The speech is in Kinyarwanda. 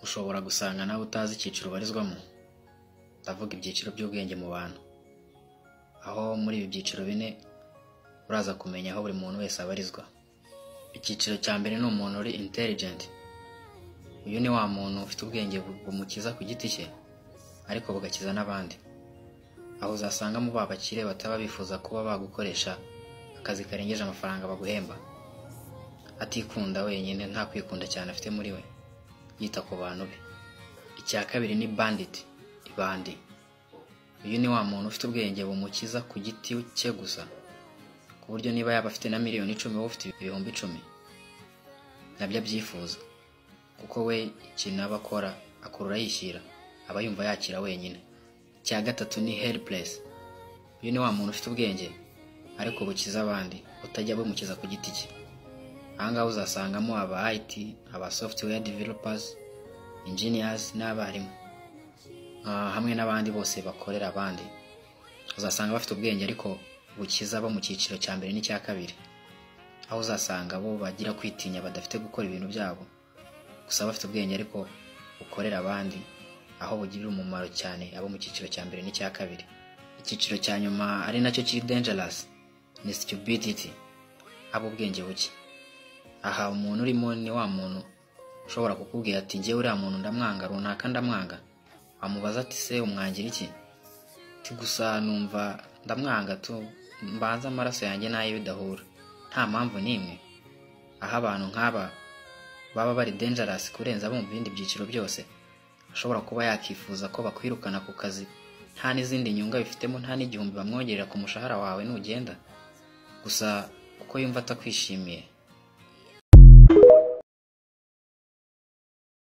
ushobora gusanga nawe utazi icyiciro ubarizwamo ndavuga ibyiciro by'ubwenge mu bantu aho muri ibi byiciro bine uraza kumenya aho buri muntu wese abarizwa icyiciro cya mbere ni umuntu uri intelligent uyu ni wa muntu ufite ubwenge bu- bumukiza ku giti cye ariko bugakiza n'abandi aho uzasangamo ba bakire bataba bifuza kuba bagukoresha akazi karengeje amafaranga baguhemba atikunda wenyine nta kwikunda cyane afite muri we yita ku bantu be icya kabiri ni bandit ibandi uyu ni wa muntu ufite ubwenge bumukiza ku giti cye gusa ku buryo niba yaba afite na miliyoni icumi wowe ufite ibihumbi icumi nabyo abyifuza kuko we ikintu aba akora akurura yishyira aba yumva yakira wenyine icya gatatu ni helpless uyu ni wa muntu ufite ubwenge ariko bukiza abandi utajya bumukiza ku giti cye ahangaha uzasangamo aba IT aba software developers engineers n'abarimu Ah, hamwe n'abandi bose bakorera abandi uzasanga bafite ubwenge ariko bukiza bo mu cyiciro cya mbere n'icya kabiri aho uzasanga bo bagira kwitinya badafite gukora ibintu byabo gusa bafite ubwenge ariko bukorera abandi aho bugirira umumaro cyane abo mu cyiciro cya mbere n'icya kabiri icyiciro cya nyuma ari nacyo kiri dangerous ni stupidity abo ubwenge buke aha umuntu urimo ni wa muntu ushobora kukubwira ati njyewe uriya muntu ndamwanga runaka ndamwanga wamubaza ati se umwangira iki ati gusa numva ndamwanga tu mbanza amaraso yanjye n'aye bidahura nta mpamvu n'imwe aho abantu nk'aba baba bari dangerous kurenza abo mu bindi byiciro byose ashobora kuba yakifuza ko bakwirukana ku kazi nta n'izindi nyunga bifitemo nta n'igihumbi bamwongerera ku mushahara wawe nugenda gusa kuko yumva atakwishimiye